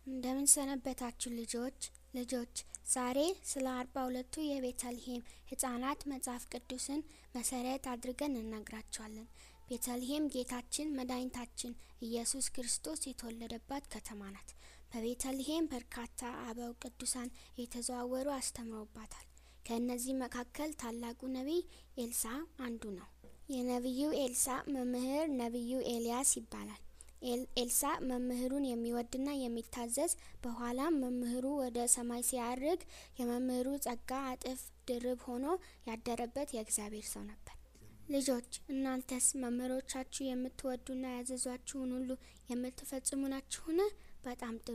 እንደምን ሰነበታችሁ ልጆች ልጆች ዛሬ ስለ አርባ ሁለቱ የቤተልሔም ህጻናት መጽሐፍ ቅዱስን መሰረት አድርገን እነግራችኋለን። ቤተልሔም ጌታችን መድኃኒታችን ኢየሱስ ክርስቶስ የተወለደባት ከተማ ናት። በቤተልሔም በርካታ አበው ቅዱሳን የተዘዋወሩ አስተምረውባታል። ከእነዚህ መካከል ታላቁ ነቢይ ኤልሳ አንዱ ነው። የነቢዩ ኤልሳ መምህር ነቢዩ ኤልያስ ይባላል። ኤልሳ መምህሩን የሚወድና የሚታዘዝ በኋላም መምህሩ ወደ ሰማይ ሲያርግ የመምህሩ ጸጋ እጥፍ ድርብ ሆኖ ያደረበት የእግዚአብሔር ሰው ነበር። ልጆች እናንተስ መምህሮቻችሁ የምትወዱና ያዘዟችሁን ሁሉ የምትፈጽሙ ናችሁን? በጣም ጥሩ